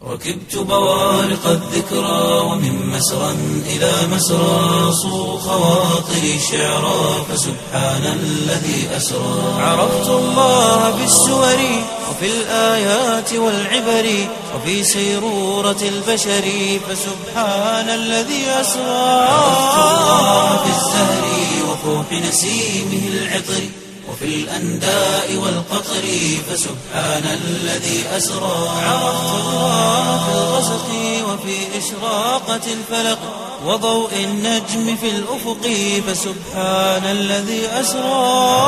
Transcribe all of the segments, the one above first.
ركبت بوارق الذكرى ومن مسرى إلى مسرى صو خواطري شعرا فسبحان الذي أسرى عرفت الله بالسور وفي الآيات والعبر وفي سيرورة البشر فسبحان الذي أسرى عرفت الله بالزهر وفوح نسيمه العطر وفي الأنداء والقطر فسبحان الذي أسرى عرفت الله في الغسق وفي إشراقة الفلق وضوء النجم في الأفق فسبحان الذي أسرى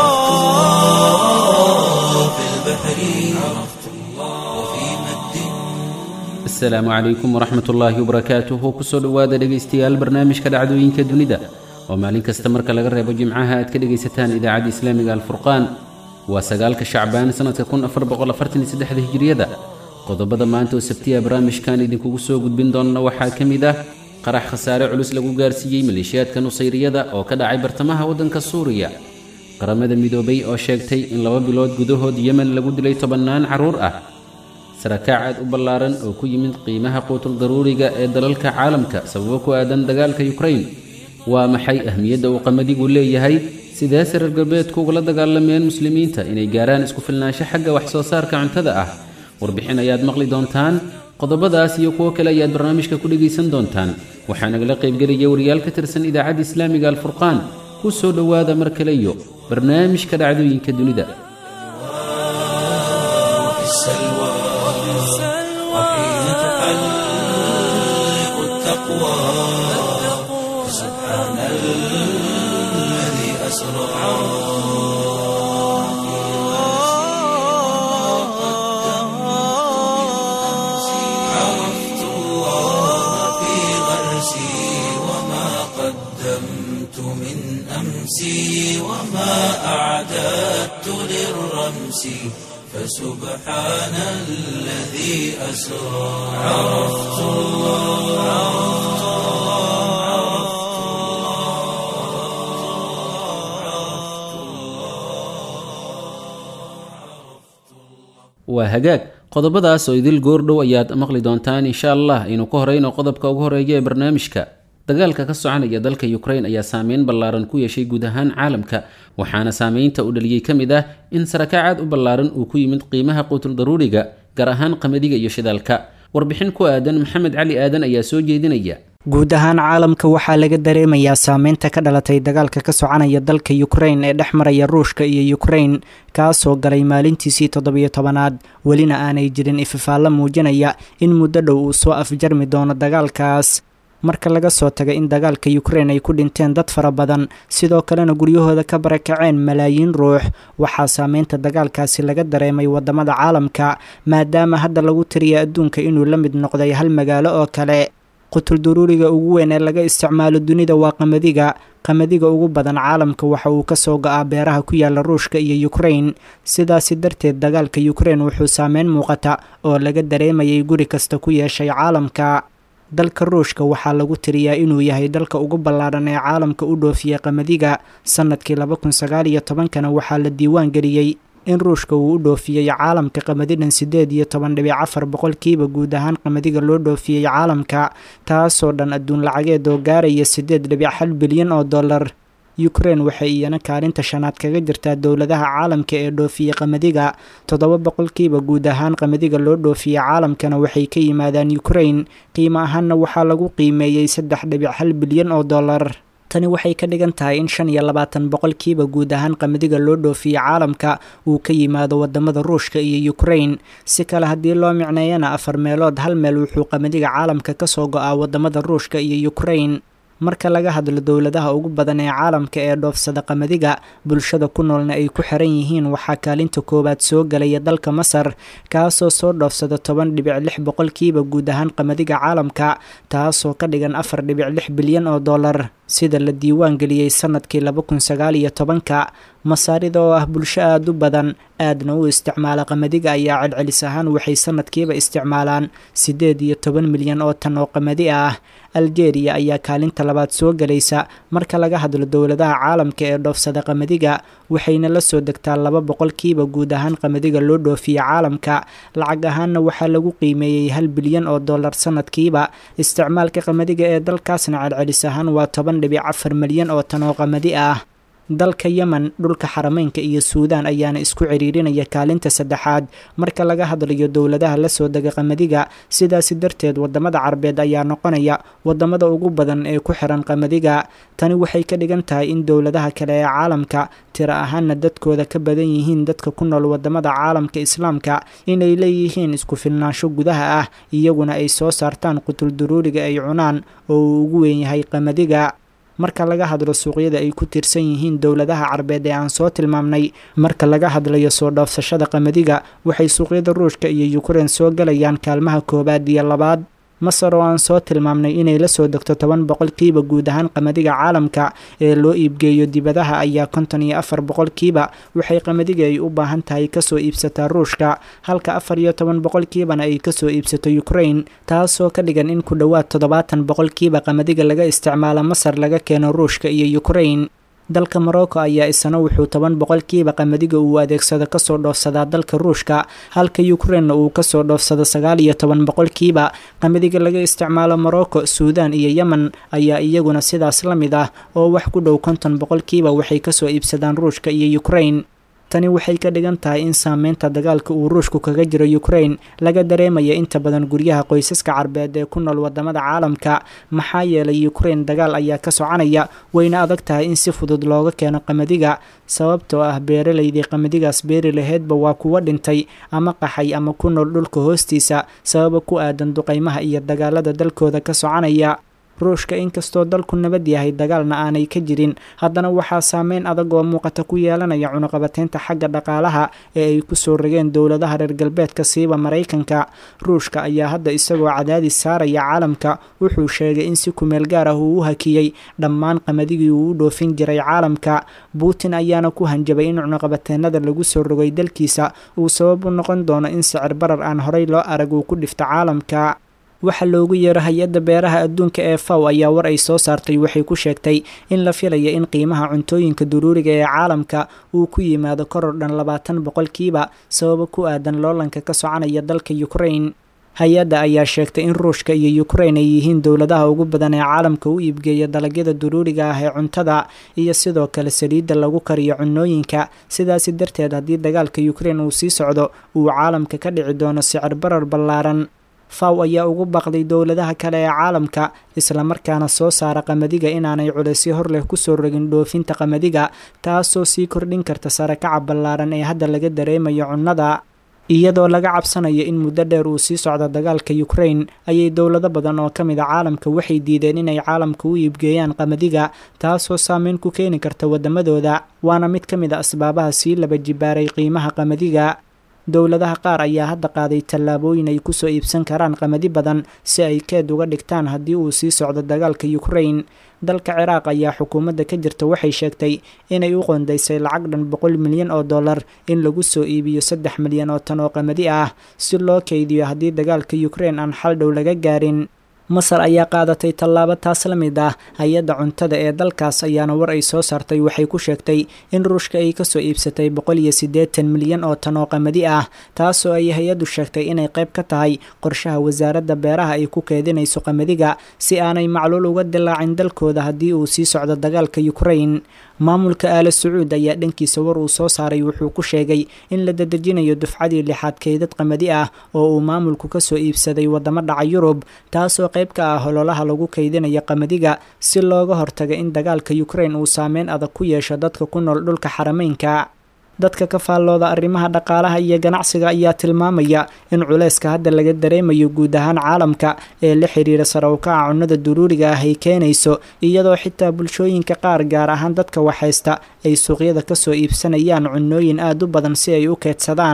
في البحر عرفت الله وفي مد asalaamu calaykum waraxmat ullaahi wabarakaatuhu kusoo dhowaada dhegaystayaal barnaamijka dhacdooyinka dunida oo maalin kasta marka laga reebo jimcaha aad ka dhegaysataan idaacadda islaamiga alfurqaan waa sagaalka shacbaan sannadka kun afar boqol afartan iyo saddexda hijiriyada qodobada maanta oo sabtiya barnaamijkan idinkugu soo gudbin doonna waxaa ka mid ah qarax khasaare culus lagu gaarsiiyey maleeshiyaadka nusayriyada oo ka dhacay bartamaha waddanka suuriya qaramada midoobay oo sheegtay in laba bilood gudahood yemen lagu dilay tobannaan carruur ah sarakaac aad u ballaaran oo ku yimid qiimaha quutul daruuriga ee dalalka caalamka sababo ku aadan dagaalka yukrain waa maxay ahmiyadda uu qamadigu leeyahay sideese reer galbeedku ugula dagaalameen muslimiinta inay gaaraan isku filnaansho xagga wax soo saarka cuntada ah warbixin ayaad maqli doontaan qodobadaas iyo kuwo kale ayaad barnaamijka ku dhegaysan doontaan waxaa nagala qaybgelaya wariyaal ka tirsan idaacadda islaamiga alfurqaan ku soo dhowaada mar kale iyo barnaamijka dhacdooyinka dunida وفي السلوى وحين تحلق التقوى فسبحان الذي أسرى عرفت الله في غرسي وما قدمت من أمسي وما أعددت للرمس فسبحان الذي أسرى عرفت الله waa hagaag qodobadaas oo idil goordhow ayaad maqli doontaan insha allah aynu ka horeyno qodobka ugu horeeya ee barnaamijka dagaalka ka soconaya dalka yukrain ayaa saameyn ballaaran ku yeeshay guud ahaan caalamka waxaana saameynta u dhaliyey ka mid ah in sarakaacaad u ballaaran uu ku yimid qiimaha quutul daruuriga gaar ahaan qamadiga iyo shidaalka warbixin ku aadan maxamed cali aadan ayaa soo jeedinaya guud ahaan caalamka waxaa laga dareemayaa saameynta ka dhalatay dagaalka ka soconaya dalka yukrain ee dhex maraya ruushka iyo yukrain kaasoo galay maalintiisii toddobiyo tobanaad welina aanay jirin ififaallo muujinaya in muddo dhow uu soo afjarmi doono dagaalkaas marka laga soo taga in dagaalka yukrain ay ku dhinteen dad fara badan sidoo kalena guryahooda ka barakaceen malaayiin ruux waxaa saameynta dagaalkaasi laga dareemay wadamada caalamka maadaama hadda lagu tiriya adduunka inuu la mid noqday hal magaalo oo kale qutul duruuriga ugu weyn ee laga isticmaalo dunida waa qamadiga qamadiga ugu badan caalamka waxa uu kasoo go-aa beeraha ku yaala ruushka iyo yukrain sidaasi darteed dagaalka yukrain wuxuu saameyn muuqata oo laga dareemayay guri kasta ku yeeshay caalamka dalka ruushka waxaa lagu tiriyaa inuu yahay dalka ugu ballaadhan ee caalamka u dhoofiyey qamadiga sanadkii laba kun sagaal iyo tobankana waxaa la diiwaan geliyey in ruushka uu u dhoofiyey caalamka qamadidhan siddeed iyo toban dhibic afar boqolkiiba guud ahaan qamadiga loo dhoofiyey caalamka taasoo dhan adduun lacageed oo gaaraya siddeed dhibic hal bilyan oo dollar yukrain waxay iyana kaalinta shanaad kaga jirtaa dowladaha caalamka ee dhoofiye qamadiga toddoba boqolkiiba guud ahaan qamadiga loo dhoofiye caalamkana waxay ka yimaadaan yukrain qiimo ahaanna waxaa lagu qiimeeyey saddex dhibic hal bilyan oo dollar tani waxay ka dhigan tahay in shan iyo labaatan boqolkiiba guud ahaan qamadiga loo dhoofiye caalamka uu ka yimaado wadamada ruushka iyo yukrain si kale haddii loo micneeyana afar meelood hal meel wuxuu qamadiga caalamka kasoo go-aa wadamada ruushka iyo yukrain marka laga hadlo dowladaha ugu badan ee caalamka ee dhoofsada qamadiga bulshada ku noolna ay ku xiran yihiin waxaa kaalinta koowaad soo galaya dalka masar kaasoo soo dhoofsada toban dhibic lix boqolkiiba guud ahaan qamadiga caalamka taasoo ka dhigan afar dhibic lix bilyan oo dollar sida la diiwaan geliyey sanadkii laba kun sagaal iyo tobanka masaarida oo ah bulsho aada u badan aadna u isticmaala qamadiga ayaa celcelis ahaan waxay sanadkiiba isticmaalaan siddeed iyo toban milyan oo tan oo qamadi ah aljeeriya ayaa kaalinta labaad soo gelaysa marka laga hadlo dowladaha caalamka ee dhoofsada qamadiga waxayna la soo degtaa laba boqolkiiba guud ahaan qamadiga loo dhoofiya caalamka lacag ahaanna waxaa lagu qiimeeyey hal bilyan oo dollar sanadkiiba isticmaalka qamadiga ee dalkaasna celcelis ahaan waa toban dhibic afar milyan oo tan oo qamadi ah dalka yemen dhulka xarameynka iyo suudaan ayaana isku ciriirinaya kaalinta saddexaad marka laga hadlayo dowladaha la soo dega qamadiga sidaasi darteed wadamada carbeed ayaa noqonaya wadamada ugu badan ee ku xiran qamadiga tani waxay ka dhigan tahay in dowladaha kale ee caalamka tiro ahaana dadkooda ka badan yihiin dadka ku nool wadamada caalamka islaamka inay leeyihiin isku filnaansho gudaha ah iyaguna ay soo saartaan qutul duruuriga ay cunaan oo uu ugu weyn yahay qamadiga marka laga hadlo suuqyada ay ku tiirsan yihiin dowladaha carbeed ee aan soo tilmaamnay marka laga hadlayo soo dhoofsashada qamadiga waxay suuqyada ruushka iyo yukrain soo galayaan kaalmaha koowaad iyo labaad masar oo aan soo tilmaamnay inay la soo degto toban boqolkiiba guud ahaan qamadiga caalamka ee loo iibgeeyo dibadaha ayaa konton iyo afar boqolkiiba waxay qamadiga ay u baahan tahay kasoo iibsataa ruushka halka afar iyo toban boqolkiibana ay kasoo iibsato ukrain taasoo ka dhigan in ku dhowaad toddobaatan boqolkiiba qamadiga laga isticmaalo masar laga keeno ruushka iyo ukrain dalka morocco ayaa isana wuxuu toban boqolkiiba qamadiga uu adeegsado kasoo dhoofsadaa dalka ruushka halka ukrainna uu kasoo dhoofsado sagaal iyo toban boqolkiiba qamadiga laga isticmaalo morocco suudan iyo yemen ayaa iyaguna sidaas la mid ah oo wax ku dhow konton boqolkiiba waxay kasoo iibsadaan ruushka iyo ukrain tani waxay ka dhigan tahay in saameynta dagaalka uu ruushku kaga jiro ukrain laga dareemaya inta badan guryaha qoysaska carbeed ee ku nool wadamada caalamka maxaa yeelay ukrain dagaal ayaa ka soconaya wayna adag tahay in si fudud looga keeno qamadiga sababtoo ah beeralaydii qamadigaas beeri laheydba waa kuwa dhintay ama qaxay ama ku nool dhulka hoostiisa sababa ku aadan duqaymaha iyo dagaalada dalkooda ka soconaya ruushka inkastoo dalku nabad yahay dagaalna aanay ka jirin haddana waxaa saameyn adag oo muuqata ku yeelanaya cunuqabateynta xagga dhaqaalaha ee ay ku soo rogeen dowladaha reer galbeedka siiba maraykanka ruushka ayaa hadda isagoo cadaadis saaraya caalamka wuxuu sheegay in si kumeel gaar ah uu u hakiyey dhammaan qamadigi uu u dhoofin jiray caalamka putin ayaana ku hanjabay in cunuqabateenada lagu soo rogay dalkiisa uu sabab u noqon doono in sicir barar aan horey loo arag uu ku dhifto caalamka waxaa loogu yeero hay-adda beeraha adduunka ee faw ayaa war ay soo saartay waxay ku sheegtay in la filaya in qiimaha cuntooyinka duruuriga ee caalamka uu ku yimaado koror dhan labaatan boqolkiiba sababo ku aadan loolanka ka soconaya dalka ukrain hay-adda ayaa sheegtay in ruushka iyo ukrain ay yihiin dowladaha ugu badan ee caalamka u iibgeeya dalagyada duruuriga ah ee cuntada iyo sidoo kale saliidda lagu kariyo cunooyinka sidaasi darteed haddii dagaalka ukrain uu sii socdo uu caalamka ka dhici doono sicir barar ballaaran faw ayaa ugu baaqday dowladaha kale ee caalamka islamarkaana soo saara qamadiga inaanay culaysyo hor leh kusoo rogin dhoofinta qamadiga taasoo sii kordhin karta sarakaca ballaaran ee hadda laga dareemayo cunnada iyadoo laga cabsanayo in muddo dheer uu sii socdo dagaalka ukrain ayay dowlado badan oo ka mid a caalamka waxay diideen inay caalamka u iibgeeyaan qamadiga taasoo saameyn ku keeni karta waddamadooda waana mid ka mid a asbaabaha sii laba jibaaray qiimaha qamadiga dowladaha qaar ayaa hadda qaaday tallaabooyin ay kusoo iibsan karaan qamadi badan si ay keed uga dhigtaan haddii uu sii socdo dagaalka ukrain dalka ciraaq ayaa xukuumadda ka jirta waxay sheegtay inay u qoondaysay lacag dhan boqol milyan oo dollar in lagu soo iibiyo saddex milyan oo tan oo qamadi ah si loo keydiyo haddii dagaalka ukrain aan xal dhow laga gaarin masar ayaa qaadatay tallaabo taas la mid ah hay-adda cuntada ee dalkaas ayaana war ay soo saartay waxay ku sheegtay in ruushka ay kasoo iibsatay boqol iyo siddeetan milyan oo tan oo qamadi ah taasoo ay hay-addu sheegtay inay qayb ka tahay qorshaha wasaaradda beeraha ay ku keedinayso qamadiga si aanay macluul uga dilaacin dalkooda haddii uu sii socdo dagaalka ukrain maamulka aala sacuud ayaa dhankiisa war uu soo saaray wuxuu ku sheegay in la dadejinayo dufcadii lixaad keydad qamadi ah oo uu maamulku kasoo iibsaday waddamo dhaca yurub taasoo qayb ka ah hololaha lagu kaydinayo qamadiga si looga hortaga in dagaalka ukrain uu saameyn adag ku yeesho dadka ku nool dhulka xarameynka dadka ka faallooda arrimaha dhaqaalaha iyo ganacsiga ayaa tilmaamaya in culayska hadda laga dareemayo guud ahaan caalamka ee la xiriira sare u kaca cunnada duruuriga ah ay keenayso iyadoo xitaa bulshooyinka qaar gaar ahaan dadka waxhaysta ay suuqyada kasoo iibsanayaan cunnooyin aada u badan si ay u keedsadaan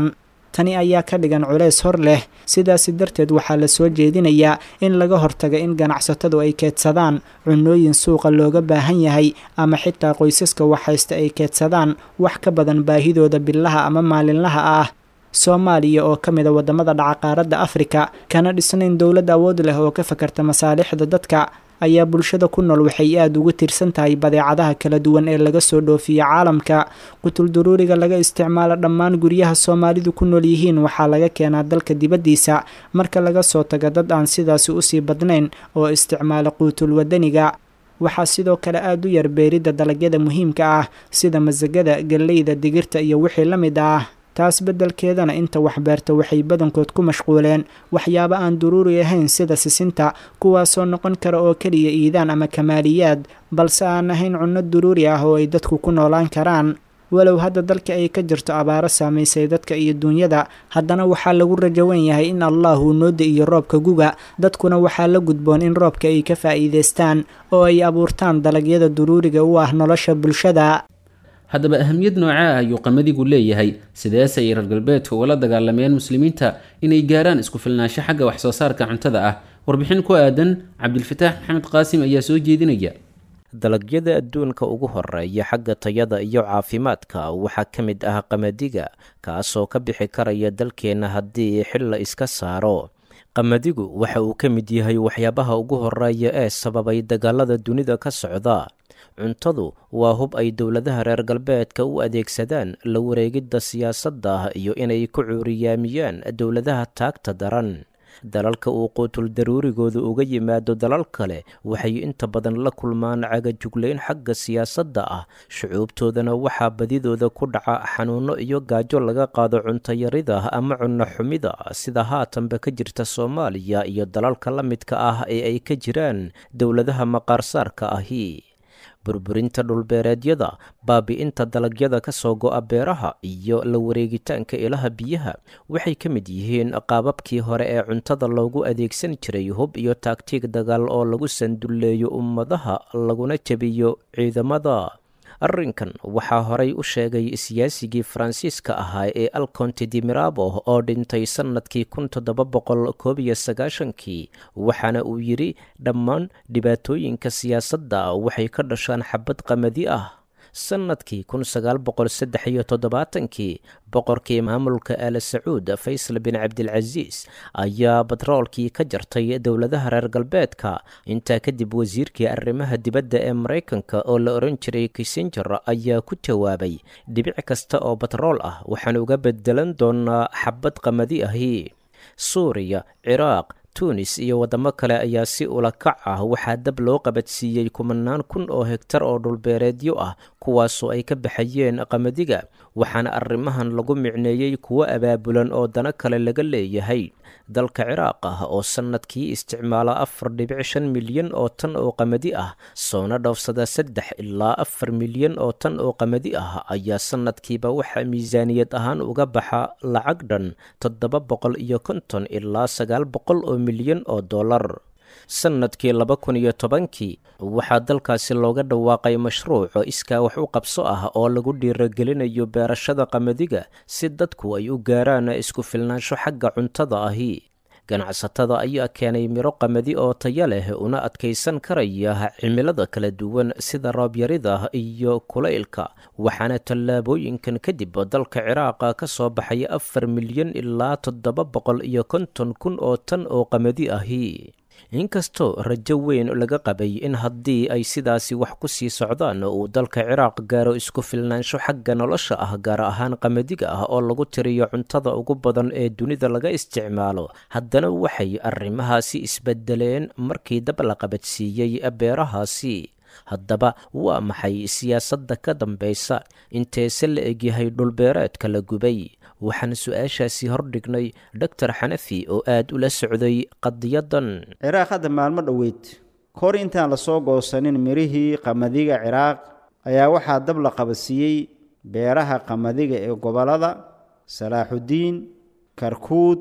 tani ayaa ka dhigan culeys hor leh sidaasi darteed waxaa la soo jeedinayaa in laga hortaga in ganacsatadu ay keedsadaan cunooyin suuqa looga baahan yahay ama xitaa qoysaska waxhaysta ay keedsadaan wax ka badan baahidooda billaha ama maalinlaha ah soomaaliya oo ka mid a waddamada dhaca qaaradda afrika kana dhisnayn dowlad awood leh oo ka fakarta masaalixda dadka ayaa bulshada ku nool waxay aada ugu tiirsan tahay badeecadaha kala duwan ee laga soo dhoofiyo caalamka qutulduruuriga laga isticmaalo dhammaan guryaha soomaalidu ku nool yihiin waxaa laga keenaa dalka dibaddiisa marka laga soo tago dad aan sidaasi usii badnayn oo isticmaala quutul wadaniga waxaa sidoo kale aada u yar beeridda dalagyada muhiimka ah sida masagada galleyda digirta iyo wixii la mid ah taas beddelkeedana inta waxbeerta waxay badankood ku mashquuleen waxyaabo aan duruuri ahayn sida sisinta kuwaasoo noqon kara oo keliya iidaan ama kamaaliyaad balse aan ahayn cunno duruuri ah oo ay dadku ku noolaan karaan walow hadda dalka ay ka jirto abaaro saamaysay dadka iyo duunyada haddana waxaa lagu rajawan yahay in allah uu nooda iyo roobka guga dadkuna waxaa la gudboon in roobka ay ka faa'iidaystaan oo ay abuurtaan dalagyada duruuriga u ah nolosha bulshada haddaba ahamiyad noocaa ah ayuu qamadigu leeyahay sideese ay reer galbeedka ugala dagaalameen muslimiinta inay gaaraan isku filnaansho xagga wax soo saarka cuntada ah warbixin ku aadan cabdilfataax maxamed qaasim ayaa soo jeedinaya dalagyada adduunka ugu horeeya xagga tayada iyo caafimaadka waxaa ka mid ah qamadiga kaasoo ka bixi karaya dalkeenna haddii xil la iska saaro qamadigu waxa uu ka mid yahay waxyaabaha ugu horeeya ee sababay dagaalada dunida ka socda cuntadu waa hub ay dowladaha reer galbeedka u adeegsadaan la wareegidda siyaasadda iyo inay ku cuuriyaamiyaan dowladaha taagta daran dalalka uu quutul daruurigooda uga yimaado dalal kale waxay inta badan la kulmaan cagajuglayn xagga siyaasadda ah shucuubtoodana waxaa badidooda ku dhaca xanuuno iyo gaajo laga qaado cuntayarida ama cunno xumida sida haatanba ka jirta soomaaliya iyo dalalka la midka ah ee ay ka jiraan dowladaha maqaarsaarka ahi burburinta dhulbeereedyada baabi'inta dalagyada ka soo go'a beeraha iyo la wareegitaanka ilaha biyaha waxay ka mid yihiin qaababkii hore ee cuntada loogu adeegsan jiray hub iyo taagtiig dagaal oo lagu sandulleeyo ummadaha laguna jebiyo ciidamada arrinkan waxaa horay u sheegay siyaasigii faransiiska ahaa ee alconte di mirabo oo dhintay sannadkii kun toddoba boqol koob iyo sagaashankii waxaana uu yidhi dhammaan dhibaatooyinka siyaasadda waxay ka dhashaan xabad qamadi ah sannadkii kun sagaal boqol saddex iyo toddobaatankii boqorkii maamulka aala sacuud faysal bin cabdilcasiis ayaa batroolkii ka jartay dowladaha reer galbeedka intaa kadib wasiirkii arrimaha dibadda ee maraykanka oo la oran jiray kissenger ayaa ku jawaabay dhibic kasta oo batrool ah waxaan uga bedelan doonaa xabad qamadi ahi suuriya ciraaq tunis iyo waddamo kale ayaa si ulakac ah waxaa dab loo qabadsiiyey kumanaan kun oo hegtar oo dhulbeereedyo ah kuwaasoo ay ka baxayeen qamadiga waxaana arrimahan lagu micneeyey kuwo abaabulan oo dano kale laga leeyahay dalka ciraaq ah oo sannadkii isticmaala afar dhibic shan milyan oo tan oo qamadi ah soona dhoofsada saddex ilaa afar milyan oo tan oo qamadi ah ayaa sannadkiiba waxaa miisaaniyad ahaan uga baxa lacag dhan toddoba boqol iyo konton ilaa sagaal boqol oo milyan oo dollar sannadkii laba kun iyo tobankii waxaa dalkaasi looga dhawaaqay mashruuc iskaa wax u qabso ah oo lagu dhiiragelinayo beerashada qamadiga si dadku ay u gaaraan isku filnaansho xagga cuntada ahi ganacsatada ayaa keenay miro qamadi oo taya leh una adkaysan karaya cimilada kala duwan sida roobyarida iyo kulaylka waxaana tallaabooyinkan kadib dalka ciraaqa ka soo baxay afar milyan ilaa toddoba boqol iyo konton kun oo tan oo qamadi ahi inkastoo rajo weyn laga qabay in haddii ay sidaasi wax ku sii socdaan uu dalka ciraaq gaaro isku filnaansho xagga nolosha ah gaar ahaan qamadiga ah oo lagu tiriyo cuntada ugu badan ee dunida laga isticmaalo haddana waxay arrimahaasi isbedeleen markii dab la qabadsiiyey beerahaasi haddaba waa maxay siyaasadda ka dambaysa inteese la egyahay dhulbeereedka la gubay waxaan su-aashaasi hordhignay doctor xanafi oo aad ula socday qadiyadan ciraaq hadda maalmo dhoweyd kor intaan lasoo goosanin mirihii qamadiga ciraaq ayaa waxaa dab la qabadsiiyey beeraha qamadiga ee gobollada salaaxudiin karkuud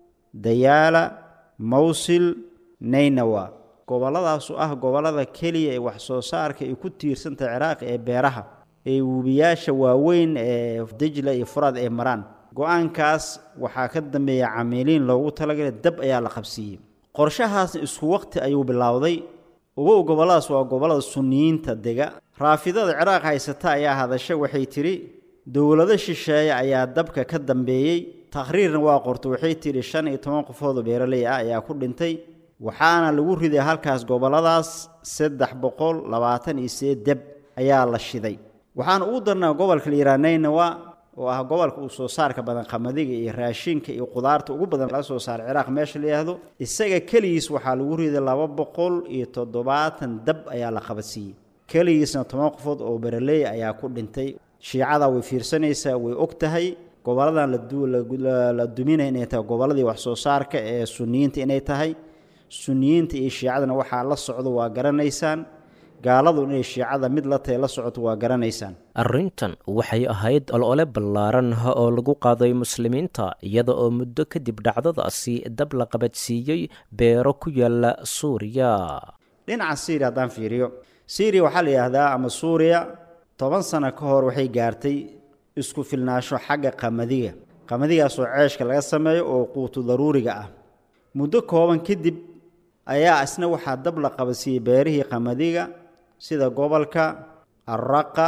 dayaala mawsil naynawa gobolladaasu ah gobollada keliya ee wax soo saarka ay ku tiirsantahay ciraaq ee beeraha ee webiyaasha waaweyn ee dejla iyo furaad ay maraan go-aankaas waxaa ka dambeeya camiiliin loogu talagalay dab ayaa la qabsiiyey qorshahaasna isku waqti ayuu bilowday ugow gobolladaas waa gobollada sunniyiinta dega raafidada ciraaq haysata ayaa hadasha waxay tidhi dowlado shisheeye ayaa dabka ka dambeeyey takhriirna waa qorto waxay tidhi shan iyo toban qofoodoo beeraley ah ayaa ku dhintay waxaana lagu riday halkaas gobolladaas saddex boqol labaatan iyo sideed deb ayaa la shiday waxaana ugu darnaa gobolka liiraanaynawa oo ah gobolka uu soo saarka badan qamadiga iyo raashinka iyo qudaarta ugu badan laga soo saara ciraaq meesha la yidhaahdo isaga keligiis waxaa lagu riday laba boqol iyo toddobaatan dab ayaa la qabadsiiyey keligiisna toban qofood oo beraleey ayaa ku dhintay shiicada way fiirsanaysaa way og tahay goboladan la duminaya inay tahay gobolladii wax soo saarka ee sunniyiinta inay tahay sunniyiinta iyo shiicadana waxaa la socdo waa garanaysaan gaaladu inay shiicada mid la tahay la socoto waa garanaysaan arrintan waxay ahayd olole ballaaran oo lagu qaaday muslimiinta iyada oo muddo kadib dhacdadaasi dab la qabadsiiyey beero ku yaala suuriya dhinaca syriya haddaan fiiriyo syriya waxaa la yidhaahdaa ama suuriya toban sano ka hor waxay gaartay isku filnaasho xagga qamadiga qamadigaasoo ceeshka laga sameeyo oo quutu daruuriga ah muddo kooban kadib ayaa isna waxaa dab la qabadsiiyey beerihii qamadiga sida gobolka arraqa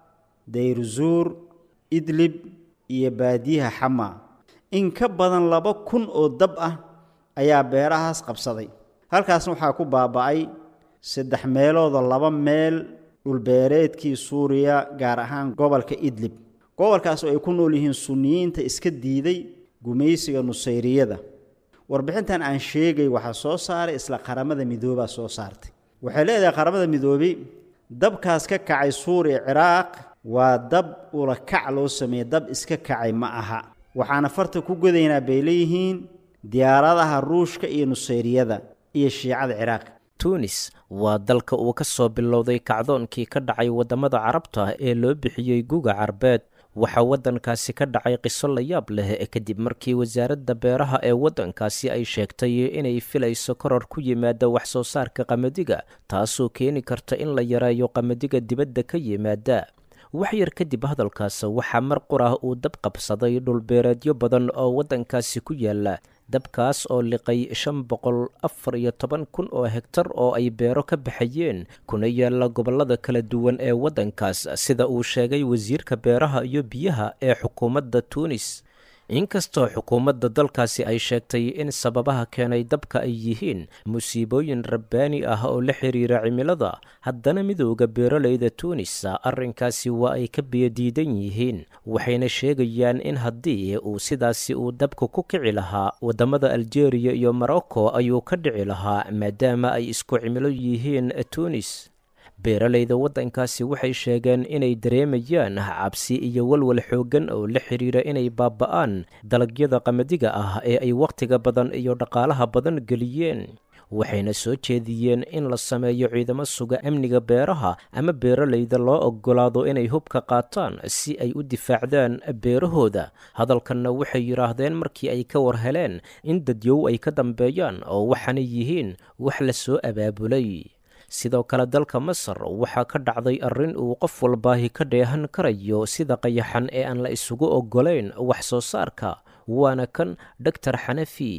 dayruzuur idlib iyo baadiyaha xama in ka badan laba kun oo dab ah ayaa beerahaas qabsaday halkaasna waxaa ku baaba'ay saddex meeloodoo laba meel dhulbeereedkii suuriya gaar ahaan gobolka idlib gobolkaas oo ay ku nool yihiin sunniyiinta iska diiday gumaysiga nusayriyada warbixintan aan sheegay waxaa soo saaray isla qaramada midoobaa soo saartay waxay leedahay qaramada midoobey dabkaas ka kacay suuriya ciraaq waa dab ula kac loo sameeyey dab iska kacay ma aha waxaana farta ku godaynaa bay leeyihiin diyaaradaha ruushka iyo nusayriyada iyo shiicada ciraaq tunis waa dalka uu ka soo bilowday kacdoonkii ka dhacay waddamada carabta ee loo bixiyey guga carbeed waxaa waddankaasi ka dhacay qiso la yaab leh kadib markii wasaaradda beeraha ee waddankaasi ay sheegtay inay filayso koror ku yimaada wax soo saarka qamadiga taasoo keeni karta in la yareeyo qamadiga dibadda ka yimaada wax yar kadib hadalkaas waxaa mar qur ah uu dab qabsaday dhulbeereedyo badan oo waddankaasi ku yaala dabkaas oo liqay shan boqol afar iyo toban kun oo hegtar oo ay beero ka baxayeen kuna yaala gobollada kala duwan ee waddankaas sida uu sheegay wasiirka beeraha iyo biyaha ee xukuumadda tuunis inkastoo xukuumadda dalkaasi ay sheegtay in sababaha keenay dabka ay yihiin musiibooyin rabbaani ah oo la xiriira cimilada haddana midooda beeraleyda tuunis arrinkaasi waa ay ka biyodiidan yihiin waxayna sheegayaan in haddii uu sidaasi uu dabka ku kici lahaa waddamada aljeeriya iyo morocco ayuu ka dhici lahaa maadaama ay isku cimilo yihiin tuunis beeraleyda waddankaasi waxay sheegeen inay dareemayaan cabsi iyo walwal xooggan oo la xidhiira inay baaba'aan dalagyada qamadiga ah ee ay wakhtiga badan iyo dhaqaalaha badan geliyeen waxayna soo jeediyeen in la sameeyo ciidamo suga amniga beeraha ama beeraleyda loo oggolaado inay hubka qaataan si ay u difaacdaan beerahooda hadalkanna waxay yidhaahdeen markii ay ka war heleen in dadyow ay ka dambeeyaan oo waxaanay yihiin wax la soo abaabulay sidoo kale dalka masar waxaa ka dhacday arrin uu qof walbaahi ka dheehan karayo sida qayaxan ee aan la isugu oggolayn wax soo saarka waana kan doctor xanafi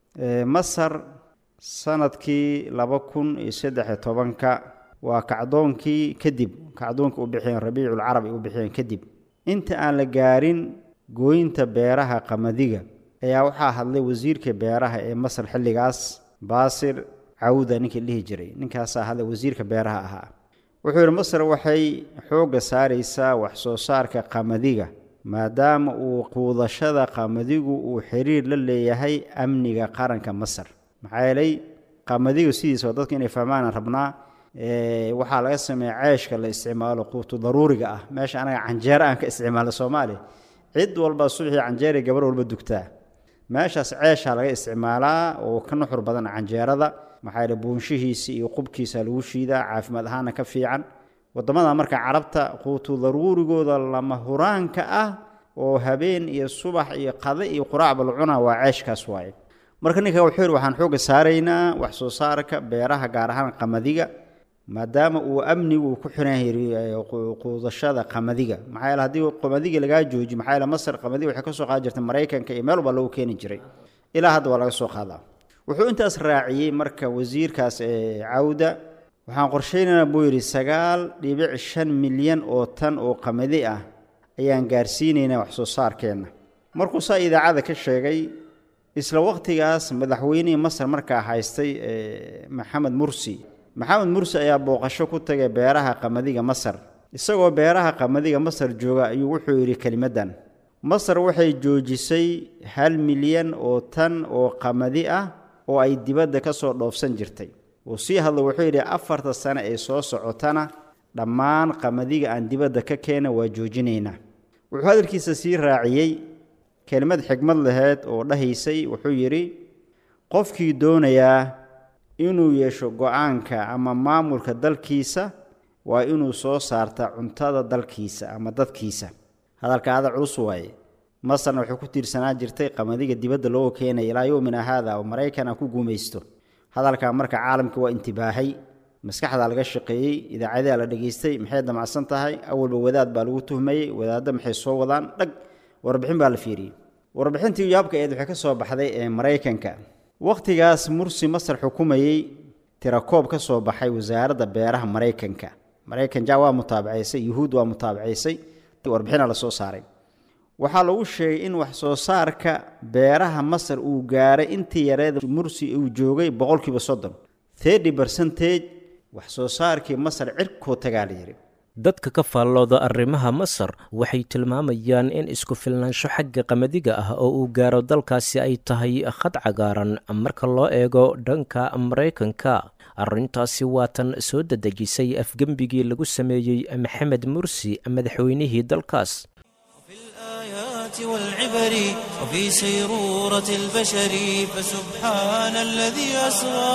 masar sanadkii laba kun iyo saddex-iyo tobanka waa kacdoonkii kadib kacdoonka u bixiyeen rabiiculcarab ay u bixiyeen kadib inta aan la gaarin gooynta beeraha qamadiga ayaa waxaa hadlay wasiirka beeraha ee masar xilligaas baasir cawda ninkii dhihi jiray ninkaasaa hadlay wasiirka beeraha ahaa wuxuu yidhi masar waxay xoogga saaraysaa wax soo saarka qamadiga maadaama uu quudashada qamadigu uu xiriir la leeyahay amniga qaranka masar maxaa yeelay qamadigu sidiisaba dadka inay fahmaanaan rabnaa waxaa laga sameeya ceeshka la isticmaalo quutu daruuriga ah meesha anaga canjeero aan ka isticmaalno soomaaliya cid walba subaxii canjeeray gabar walba dugtaa meeshaas ceeshaa laga isticmaalaa oo ka nuxur badan canjeerada maxaa yeele buunshihiisa iyo qubkiisa lagu shiidaa caafimaad ahaana ka fiican waddamada marka carabta quutu daruurigooda lama huraanka ah oo habeen iyo subax iyo qade iyo quraacba la cunaa waa ceeshkaas waaye marka ninka wuxuu yidhi waxaan xoogga saaraynaa wax soo saarka beeraha gaar ahaan qamadiga maadaama uu amnigu ku xiran yahay quudashada qamadiga maxaa yeele haddii qamadiga lagaa jooji maxaa yeele masar qamadiga waxay ka soo qaadi jirtay maraykanka iyo meel walba lagu keeni jiray ilaa hadda waa laga soo qaadaa wuxuu intaas raaciyey marka wasiirkaas ee cawda waxaan qorshaynaynaa buu yidhi sagaal dhibic shan milyan oo tan oo qamadi ah ayaan gaarsiinaynaa wax soo saarkeenna markuu saa idaacada ka sheegay isla waqtigaas madaxweynihii masar markaa haystay maxamed mursi maxamed mursi ayaa booqasho ku tagay beeraha qamadiga masar isagoo beeraha qamadiga masar jooga ayuu wuxuu yidhi kelimaddan masar waxay joojisay hal milyan oo tan oo qamadi ah oo ay dibadda ka soo dhoofsan jirtay uu sii hadlo wuxuu yidhi afarta sane ee soo socotana dhammaan qamadiga aan dibadda ka keena waa joojinaynaa wuxuu hadalkiisa sii raaciyey kelimad xigmad laheed oo dhahaysay wuxuu yidhi qofkii doonayaa inuu yeesho go-aanka ama maamulka dalkiisa waa inuu soo saarta cuntada dalkiisa ama dadkiisa hadalka ada culus waaye masarna waxay ku tiirsanaa jirtay qamadiga dibadda looga keenaya ilaa yowmina haada oo maraykana ku guumaysto hadalkaa marka caalamka waa intibaahay maskaxdaa laga shaqeeyey idaacadaha la dhegaystay maxay damacsan tahay awalba wadaad baa lagu tuhmayey wadaadda maxay soo wadaan dhag warbixin baa la fiiriyey warbixintii yaabka eed waxay ka soo baxday ee maraykanka wakhtigaas mursi masar xukumayey tirakoob ka soo baxay wasaaradda beeraha maraykanka maraykan ja waa mutaabacaysay yuhuud waa mutaabacaysay warbixina la soo saaray waxaa lagu sheegay in wax soo saarka beeraha masar uu gaaray intii yareed mursi uu joogay boqolkiiba soddon thirty percentage wax soo saarkii masar cirkoo tagaa la yidhi dadka ka faallooda arrimaha masar waxay tilmaamayaan in isku filnaansho xagga qamadiga ah oo uu gaaro dalkaasi ay tahay khad cagaaran marka loo eego dhanka maraykanka arrintaasi waatan soo dadejisay afgembigii lagu sameeyey maxamed mursi madaxweynihii dalkaas والعبر وفي سيرورة البشر فسبحان الذي أسرى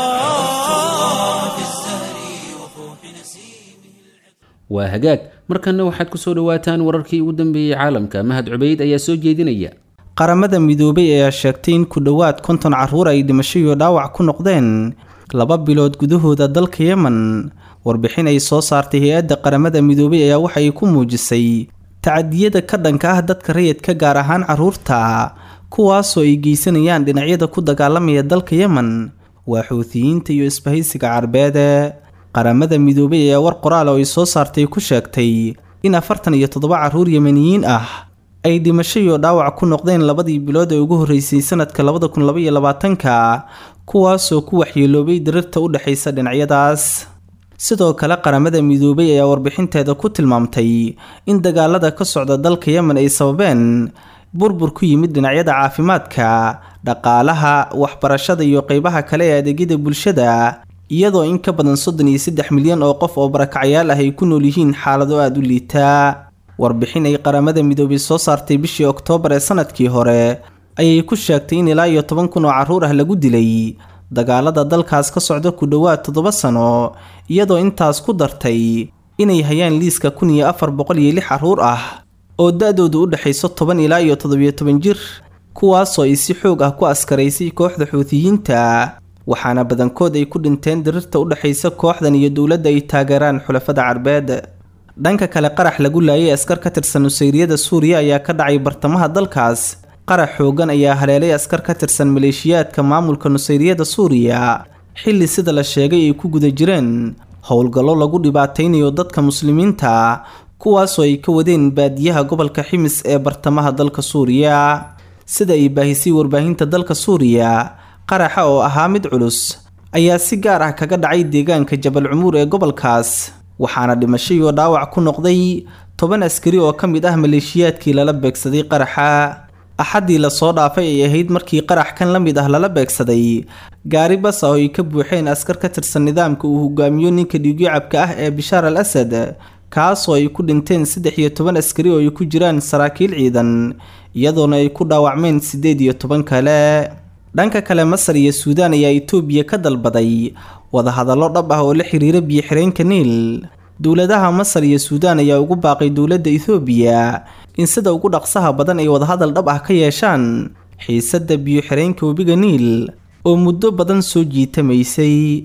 في الزهر وفوح نسيمه waa hagaag markanna waxaad ku soo dhowaataan wararkii ugu dambeeyey caalamka mahad cubayd ayaa soo jeedinaya qaramada midoobay ayaa sheegtay in ku dhowaad konton carruur ay dhimasho iyo dhaawac ku noqdeen laba bilood gudahooda dalka yemen warbixin ay soo saartay hay-adda qaramada midoobay ayaa waxay ku muujisay tacadiyada ka dhanka ah dadka rayidka gaar ahaan carruurta kuwaasoo ay geysanayaan dhinacyada ku dagaalamaya dalka yemen waa xuutiyiinta iyo isbahaysiga carbeede qaramada midoobay ayaa war qoraal oo ay soo saartay ku sheegtay in afartan iyo toddoba carruur yemeniyiin ah ay dhimasho iyo dhaawac ku noqdeen labadii bilood ee ugu horreysay sanadka labada kun labaiyo labaatanka kuwaasoo ku waxyeeloobay dirirta u dhexaysa dhinacyadaas sidoo kale qaramada midoobay ayaa warbixinteeda ku tilmaamtay in dagaalada ka socda dalka yemen ay sababeen burbur ku yimid dhinacyada caafimaadka dhaqaalaha waxbarashada iyo qeybaha kale ee adeegyada bulshada iyadoo in ka badan soddon iyo saddex milyan oo qof oo barakacyaal ah ay ku nool yihiin xaalado aada u liitaa warbixin ay qaramada midoobay soo saartay bishii oktoobar ee sanadkii hore ayay ku sheegtay in ilaa iyo toban kun oo carruur ah lagu dilay dagaalada dalkaas ka socda ku dhowaad toddoba sano iyadoo intaas ku dartay inay hayaan liiska kun iyo afar boqol iyo lix carruur ah oo da-doodu u dhexayso toban ilaa iyo toddobiyo toban jir kuwaasoo ay si xoog ah ku askaraysay kooxda xuutiyiinta waxaana badankood ay ku dhinteen dirirta u dhexaysa kooxdan iyo dowladda ay taageeraan xulafada carbeed dhanka kale qarax lagu laayay askar ka tirsan nusayriyada suuriya ayaa ka dhacay bartamaha dalkaas qarax xoogan ayaa haleelay askar ka tirsan maleeshiyaadka maamulka nusayriyada suuriya xilli sida la sheegay ay ku guda jireen howlgallo lagu dhibaataynayo dadka muslimiinta kuwaasoo ay ka wadeen baadiyaha gobolka ximis ee bartamaha dalka suuriya sida ay baahisay warbaahinta dalka suuriya qaraxa oo ahaa mid culus ayaa si gaar ah kaga dhacay deegaanka jabal cumuur ee gobolkaas waxaana dhimasho iyo dhaawac ku noqday toban askari oo ka mid ah maleeshiyaadkii lala beegsaday qaraxa axaddii lasoo dhaafay ay ahayd markii qarax kan la mid ah lala beegsaday gaari bas ah oo ay ka buuxeen askar ka tirsan nidaamka uu hogaamiyo ninka dhiigyacabka ah ee bishaar al asad kaasoo ay ku dhinteen saddex iyo toban askari oo ay ku jiraan saraakiil ciidan iyadoona ay ku dhaawacmeen siddeed iyo toban kale dhanka kale masar iyo suudaan ayaa itoobiya ka dalbaday wadahadallo dhab ah oo la xiriira biyo-xireenka niil dowladaha masar iyo suudaan ayaa ugu baaqay dowladda ethoobiya in sida ugu dhaqsaha badan ay wadahadal dhab ah ka yeeshaan xiisadda biyo-xireenka webiga niil oo muddo badan soo jiitamaysay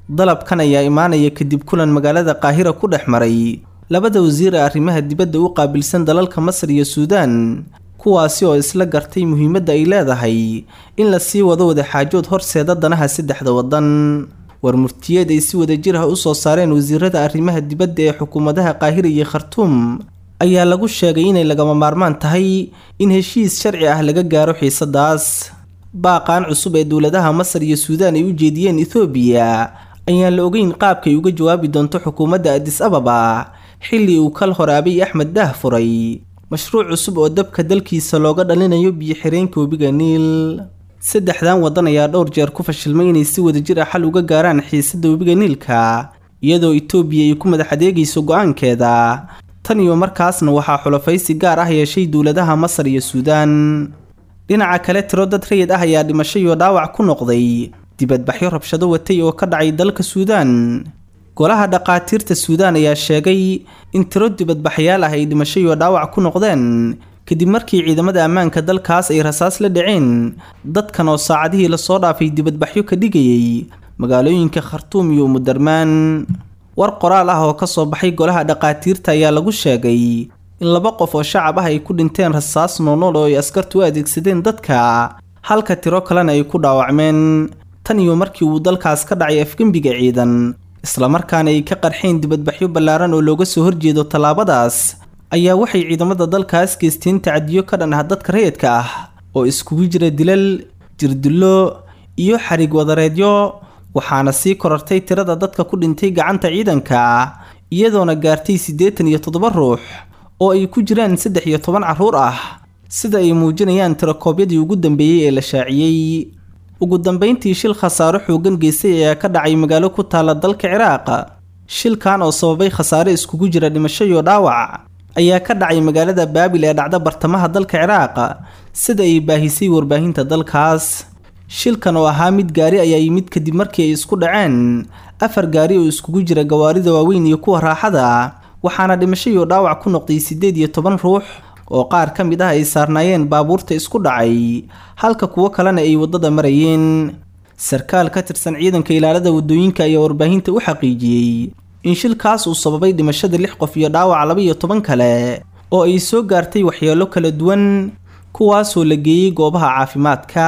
dalabkan ayaa imaanaya kadib kulan magaalada qaahira ku dhex maray labada wasiir ee arrimaha dibadda u qaabilsan dalalka masar iyo suudaan kuwaasi oo isla gartay muhiimadda ay leedahay in la sii wado wadaxaajood horseeda danaha saddexda waddan war murtiyeed ay si wadajir ah u soo saareen wasiirada arrimaha dibadda ee xukuumadaha qaahira iyo khartuum ayaa lagu sheegay inay lagama maarmaan tahay in heshiis sharci ah laga gaaro xiisadaas baaqaan cusub ee dowladaha masar iyo suudaan ay u jeediyeen ethoobiya ayaan la ogeyn qaabkay uga jawaabi doonto xukuumadda adis ababa xilli uu kal hor abiy axmed daah furay mashruuc cusub oo dabka dalkiisa looga dhalinayo biyo-xireenka webiga niil saddexdan waddan ayaa dhowr jeer ku fashilmay inay si wadajir ah xal uga gaaraan xiisadda webiga niilka iyadoo itoobiya ay ku madax adeegayso go-aankeeda tan iyo markaasna waxaa xulafaysi gaar ah yeeshay dowladaha masar iyo suudaan dhinaca kale tiro dad rayid ah ayaa dhimasho iyo dhaawac ku noqday dibadbaxyo rabshado watay oo ka dhacay dalka suudaan golaha dhaqaatiirta suudaan ayaa sheegay in tiro dibadbaxyaal ah ay dhimasho iyo dhaawac ku noqdeen kadib markii ciidamada ammaanka dalkaas ay rasaas la dhaceen dadkan oo saacadihii lasoo dhaafay dibadbaxyo ka dhigayay magaalooyinka khartuum iyo umudarmaan war qoraal ah oo kasoo baxay golaha dhaqaatiirta ayaa lagu sheegay in laba qof oo shacab ah ay ku dhinteen rasaas noonool oo ay askartu u adeegsadeen dadka halka tiro kalena ay ku dhaawacmeen tan iyo markii uu dalkaas ka dhacay afgembiga ciidan islamarkaana ay ka qarxeen dibadbaxyo ballaaran oo looga soo horjeedo tallaabadaas ayaa waxay ciidamada dalkaas geysteen tacadiyo ka dhan ah dadka rayidka ah oo iskugu jira dilal jirdillo iyo xarig wadareedyo waxaana sii korartay tirada dadka ku dhintay gacanta ciidanka iyadoona gaartay siddeetan iyo toddoba ruux oo ay ku jiraan saddex iyo toban carruur ah sida ay muujinayaan tirakoobyadii ugu dambeeyey ee la shaaciyey ugu dambeyntii shil khasaaro xoogan geystay ayaa ka dhacay magaalo ku taala dalka ciraaq shilkan oo sababay khasaare iskugu jira dhimasho iyo dhaawac ayaa ka dhacay magaalada baabil ee dhacda bartamaha dalka ciraaq sida ay baahisay warbaahinta dalkaas shilkan oo ahaa mid gaari ayaa yimid kadib markii ay isku dhaceen afar gaari oo iskugu jira gawaarida waaweyn iyo kuwa raaxada waxaana dhimasho iyo dhaawac ku noqday siddeed iyo toban ruux oo qaar ka mid ah ay saarnaayeen baabuurta isku dhacay halka kuwo kalena ay waddada marayeen sarkaal ka tirsan ciidanka ilaalada waddooyinka ayaa warbaahinta u xaqiijiyey in shilkaas uu sababay dhimashada lix qof iyo dhaawac laba iyo toban kale oo ay soo gaartay waxyeelo kala duwan kuwaasoo la geeyey goobaha caafimaadka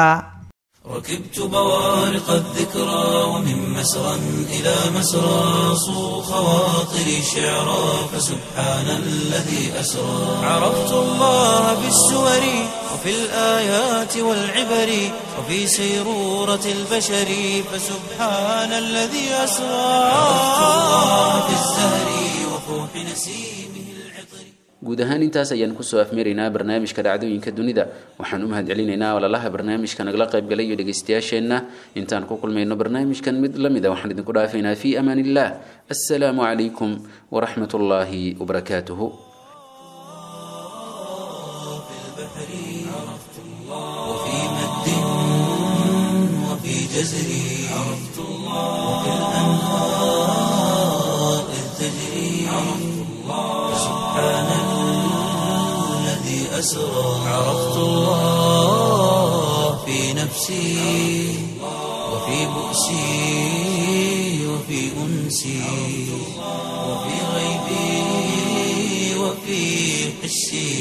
ركبت بوارق الذكرى ومن مسرى إلى مسرى صو خواطري شعرا فسبحان الذي أسرى عرفت الله في السور وفي الآيات والعبر وفي سيرورة البشر فسبحان الذي أسرى عرفت الله في الزهر وفوح نسيمه العطر guud ahaan intaas ayaan kusoo afmaraynaa barnaamijka dhacdooyinka dunida waxaan u mahadcelinaynaa walalaha barnaamijka nagala qaybgalay iyo dhegaystayaasheenna intaan ku kulmayno barnaamijkan mid la mid a waxaan idinku dhaafaynaa fii amaan illah assalaamu calaykum waraxmat ullaahi wabarakaatuhu وفي مد وفي جزر عرفت الله وفي الأنهار إذ تجري عرفت الله سبحان الذي أسرى عرفت الله في نفسي وفي بؤسي وفي أنسي وفي غيبي وفي حسي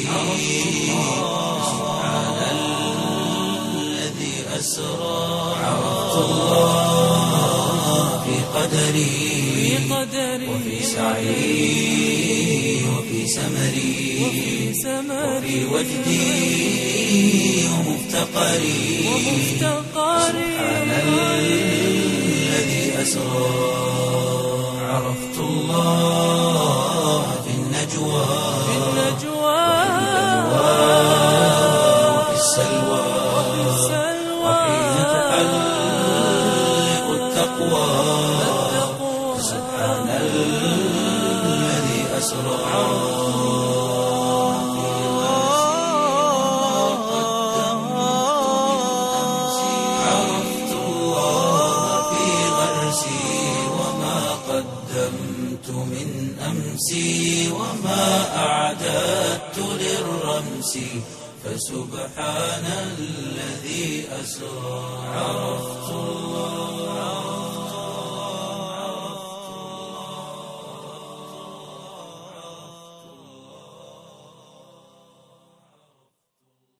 سبحان الذي أسرى عرفت الله في قدري وفي سعي وفي سمري وفي وجدي ومفتقري سبحان الذي أسرى عرفت الله في النجوى وفي السلوى وحين تحلق التقوى سبحان الذي أسرى عرفت الله في غرسي وما قدمت من أمسي وما أعددت للرمس فسبحان الذي أسرى عرفت الله